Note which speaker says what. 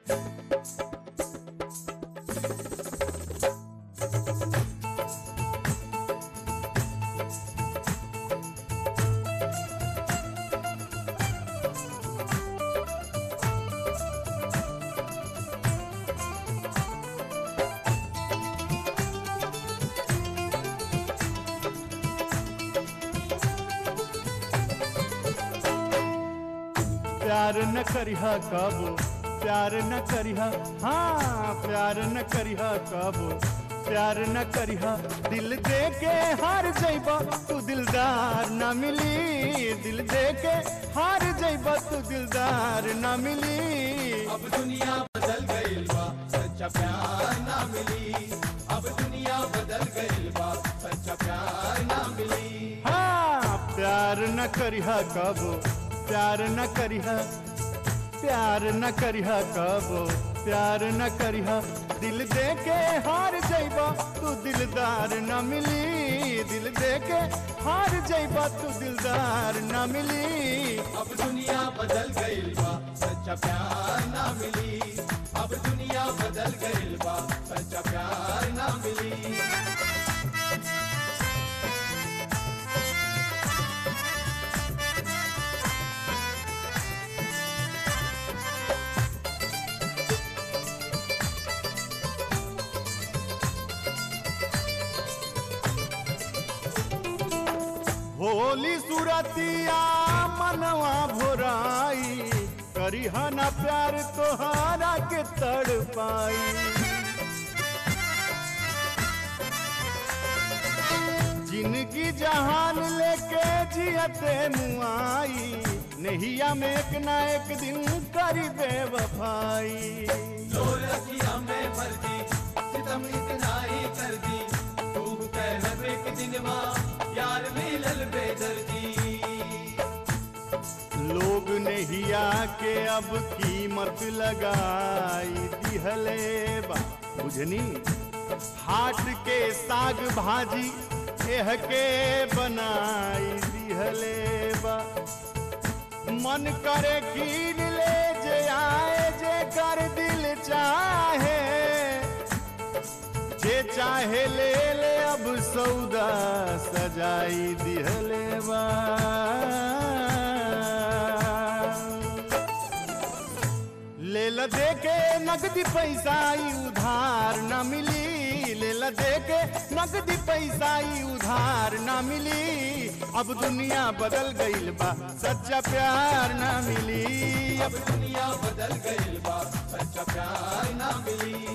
Speaker 1: प्यार न करिहा कबो प्यार न करिहा हाँ प्यार न करिहा कबो प्यार न करिहा दिल दे के हार जइबा तू दिलदार न मिली दिल दे के हार जइबा तू दिलदार न मिली
Speaker 2: अब दुनिया बदल गईल बा सच्चा प्यार ना मिली अब दुनिया बदल गईल बा सच्चा प्यार ना मिली
Speaker 1: हाँ प्यार न करिहा कबो प्यार न करिहा प्यार न करिहा कबो प्यार न करिहा दिल दे के हार जइबा तू दिलदार न मिली दिल दे के हार जइबा तू दिलदार न मिली
Speaker 2: अब दुनिया बदल गईल बा सच्चा प्यार ना मिली अब दुनिया बदल गईल बा सच्चा प्यार ना मिली
Speaker 1: होली सुरतिया मनवा भोराई करिहा ना प्यार तोहारा के तड़ पाई जिनकी जहान लेके जियते मुआई नहिया में एक ना एक दिन करी बेवफाई
Speaker 2: लो रखिया में भर दी सितम इतना ही कर दी तू कह एक दिन माँ यार मिलल बेदर्दी
Speaker 1: लोग नहिया के अब कीमत लगाई दिहले बा बुझनी हाट के साग भाजी एह के बनाई दिहले बा मन करे कीन ले जे आए जे कर दिल चाहे जे चाहे ले ले अब सौदा सजाई दिहले बा ले ल दे के नगदी पैसा ई उधार न मिली ले ल दे के नगदी पैसा ई उधार न मिली अब दुनिया बदल गईल बा सच्चा प्यार न मिली
Speaker 2: अब दुनिया बदल गईल बा सच्चा प्यार ना मिली